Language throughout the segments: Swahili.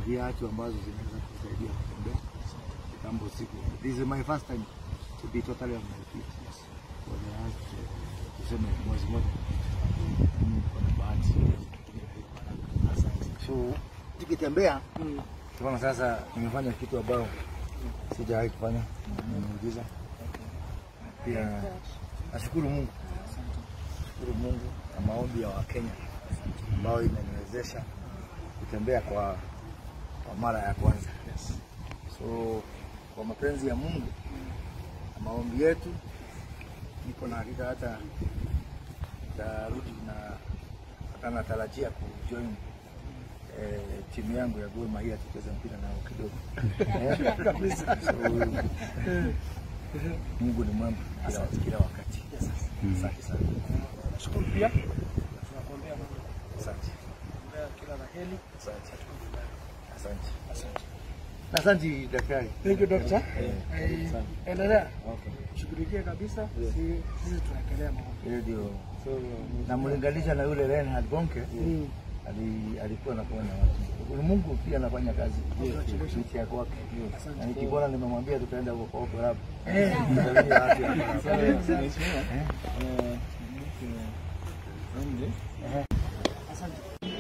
viatu ambazo zinaweza kusaidia kutembea kitambo siku. This is my first time to be totally on my feet for the last uh, tuseme mwezi mmoja. Mm, Niko na bahati Asante. So tukitembea tunaona sasa nimefanya kitu ambayo sijawahi kufanya, nimeujiza pia. Nashukuru Mungu, nashukuru Mungu na maombi ya Wakenya ambayo imeniwezesha kutembea kwa, kwa mara ya kwanza. So kwa mapenzi ya Mungu na maombi yetu, niko na hakika hata tarudi na hata natarajia kujoin eh, timu yangu ya Gor Mahia tucheze mpira nao kidogo Eh, kabisa. So, Mungu ni mwema kila, kila wakati. Asante sana. Shukuru pia tunakuombea Mungu Asante. kuombea kila la heri. Asante. Asante. Asante daktari. Thank you doctor. Eh, Eh, asante. Endelea Okay. shughulikie kabisa, si sisi tunaendelea mambo. Hiyo ndio. Namlinganisha na yule Reinhard Bonke Mm. ali, alikuwa anakuwa na watu. Mungu pia anafanya kazi licha ya kwake. Na nikikuona nimemwambia tutaenda huko kwa Opera Hub. Eh. Tutasalimia watu hapa. Eh. Asante.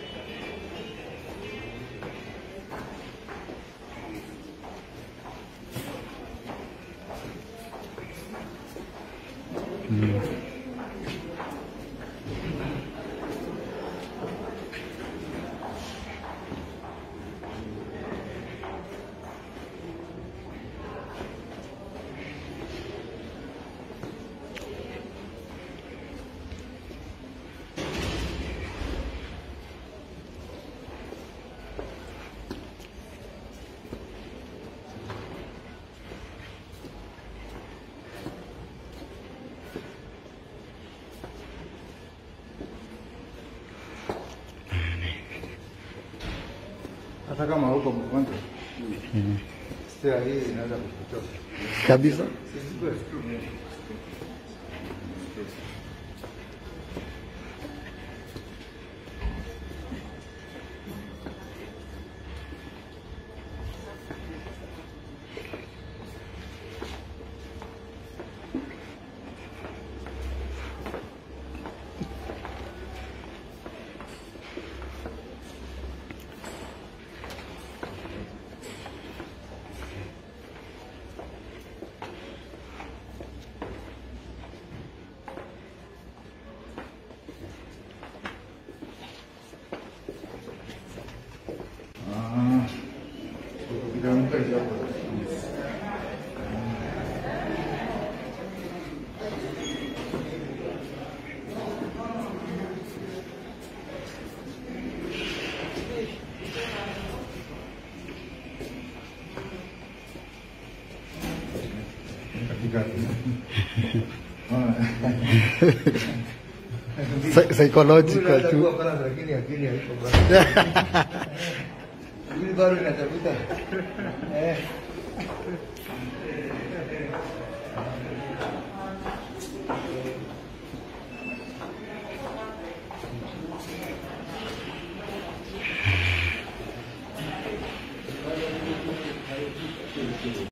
Hata kama huko mgonjwa. Stia hii inaweza kukuchosha. kabisa. Ah. Kitamka kidogo. Katika Psy- Psychological tu. Kuwa pala lakini akili haiko bado. Akili bado inatafuta. Eh.